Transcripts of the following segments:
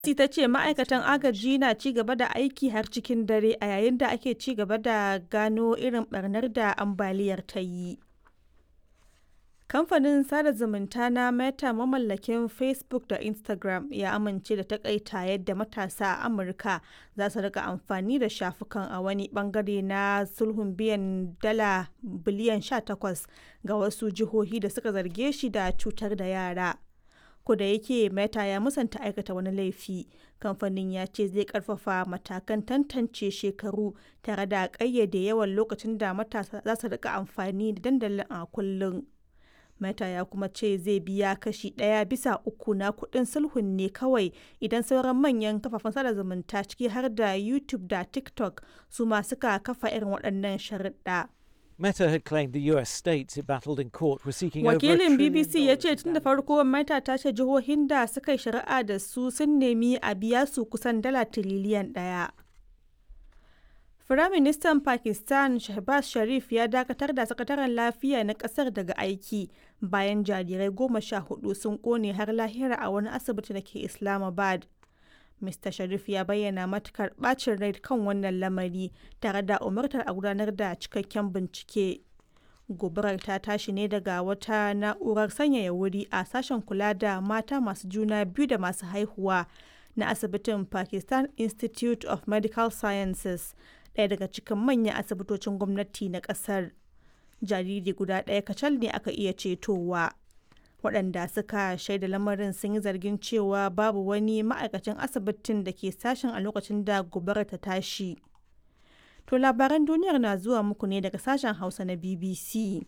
BBC ta ce ma'aikatan agaji na ci gaba da aiki har cikin dare a yayin da ake ci gaba da gano irin barnar da ambaliyar ta yi. Kamfanin sada zumunta na Meta mamallakin Facebook da Instagram ya amince da takaita yadda matasa a Amurka za su rika amfani da shafukan a wani bangare na sulhun biyan dala biliyan 18 ga wasu jihohi da suka zarge shi da cutar da yara. da yake Meta ya musanta aikata wani laifi, kamfanin ya ce zai karfafa matakan tantance shekaru tare da ƙayyade yawan lokacin da matasa za su rika amfani da dandalin a kullum. Meta ya kuma ce zai biya kashi ɗaya bisa uku na kuɗin sulhun ne kawai idan sauran manyan kafafen sada zumunta ciki har da YouTube da TikTok su ma suka kafa irin waɗannan sharuɗa. Meta had claimed the US states it battled in court were seeking Wakilin over a BBC ya ce tun da farko Meta ta ce jihohin da suka yi shari'a da su sun nemi a biya su kusan dala tiriliyan ɗaya. Firaministan Pakistan Shehbaz Sharif ya dakatar da sakataren lafiya na kasar daga aiki bayan jarirai goma sha hudu sun kone har lahira a wani asibiti da ke Islamabad. Mr. Sharif ya bayyana matukar bacin rai kan wannan lamari tare da umartar a gudanar da cikakken bincike. Gobarar ta tashi ne daga wata na'urar sanyaya wuri a sashen kula da mata masu juna biyu da masu haihuwa na asibitin Pakistan Institute of Medical Sciences, ɗaya daga cikin manyan asibitocin gwamnati na ƙasar. Jariri guda ɗaya kacal ne aka iya cetowa. waɗanda suka shaida lamarin sun yi zargin cewa babu wani ma'aikacin asibitin da ke sashen a lokacin da gobarar ta tashi. To labaran duniyar na zuwa muku ne daga sashen Hausa na BBC.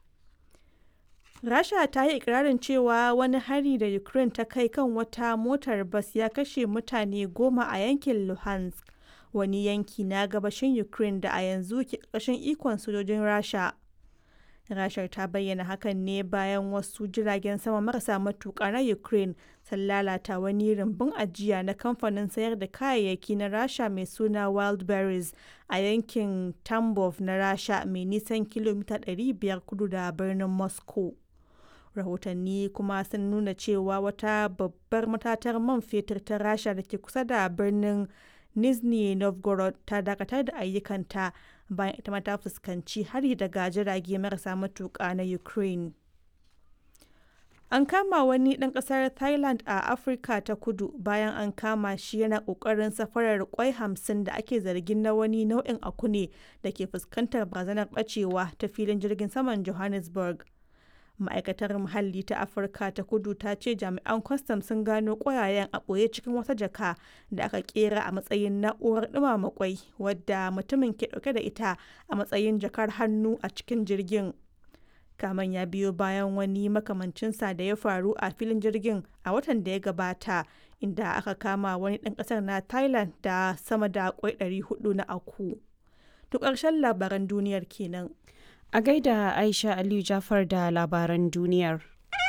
Rasha ta yi ikirarin cewa wani hari da Ukraine ta kai kan wata motar bas ya kashe mutane goma a yankin Luhansk, wani yanki na gabashin Ukraine da a yanzu ke ƙarƙashin ikon sojojin Rasha. Rashar ta bayyana hakan ne bayan wasu jiragen sama marasa matuƙa na Ukraine sun lalata wani rumbun ajiya na kamfanin sayar da kayayyaki na Rasha mai suna Wildberries a yankin Tambov na Rasha mai nisan kilomita 500 kudu da birnin Moscow. Rahotanni kuma sun nuna cewa wata babbar matatar man fetur ta Rasha da ke kusa da birnin Nizhny Novgorod ta dakatar da ayyukanta bayan ita ma ta fuskanci hari daga jirage marasa matuƙa na Ukraine. An kama wani ɗan ƙasar Thailand a Afirka ta kudu bayan an kama shi yana ƙoƙarin safarar kwai hamsin da ake zargin na wani nau'in akune da ke fuskantar barazanar ɓacewa ta filin jirgin saman Johannesburg. ma'aikatar muhalli ta afirka ta kudu ta ce jami'an kwastam sun gano ƙwayayen a ɓoye cikin wata jaka da aka kera a matsayin na'urar ɗumama kwai wadda mutumin ke ɗauke da ita a matsayin jakar hannu a cikin jirgin kaman ya biyo bayan wani makamancinsa da ya faru a filin jirgin a watan da ya gabata inda aka kama wani ɗan ƙasar na thailand da sama da kwai 400 na aku to ƙarshen labaran duniyar kenan A gaida Aisha Aliyu Jafar da labaran duniyar.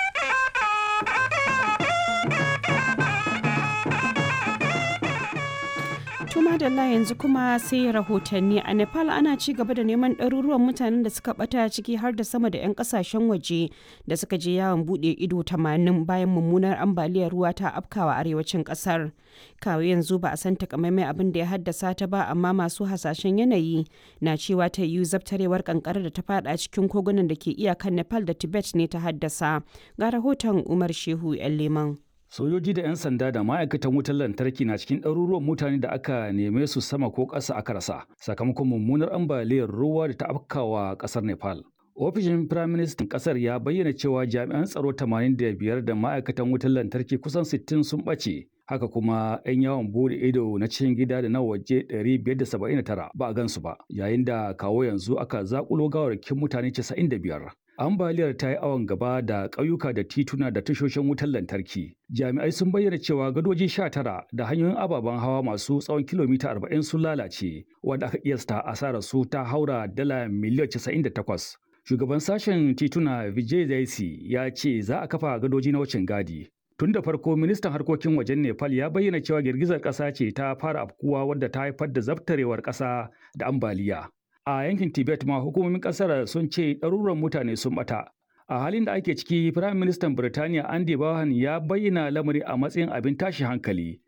Tuma da yanzu kuma sai rahotanni a Nepal ana ci gaba da neman ɗaruruwan mutanen da suka ɓata ciki har da sama da 'yan ƙasashen waje da suka je yawon buɗe ido 80 bayan mummunar ambaliyar ruwa ta afkawa arewacin ƙasar. Kawo yanzu ba a san takamaimai abin da ya haddasa ta ba amma masu hasashen yanayi na cewa ta yiwu zabtarewar kankara da ta fada cikin kogunan da ke iyakan Nepal da Tibet ne ta haddasa. Ga rahoton Umar Shehu 'yan Leman. Sojoji da 'yan sanda da ma'aikatan wutar lantarki na cikin ɗaruruwan mutane da aka neme su sama ko ƙasa aka rasa sakamakon mummunar ambaliyar ruwa da ta afkawa ƙasar Nepal. Ofishin Firaministan ƙasar ya bayyana cewa jami'an tsaro 85 da ma'aikatan wutar lantarki kusan 60 sun ɓace. Haka kuma 'yan yawon bude ido na cikin gida da na waje 579 ba a gansu ba, yayin da kawo yanzu aka zakulo gawarkin mutane 95. Ambaliyar ta yi awon gaba da ƙauyuka da tituna da tashoshin wutar lantarki. Jami'ai sun bayyana cewa gadoji 19 da hanyoyin ababen hawa masu tsawon kilomita 40 sun lalace, wanda aka kiyasta asarar su ta haura dala miliyan 98. Shugaban sashen tituna Vijay Zaisi ya ce za a kafa gadoji na wucin gadi. Tun da farko ministan harkokin wajen Nepal ya bayyana cewa girgizar ƙasa ce ta fara afkuwa wadda ta haifar da zabtarewar ƙasa da ambaliya. A yankin Tibet ma hukumomin ƙasar sun ce ɗaruran mutane sun ɓata. A halin da ake ciki, Firayim Ministan Birtaniya Andy Bohan ya bayyana lamari a matsayin abin tashi hankali.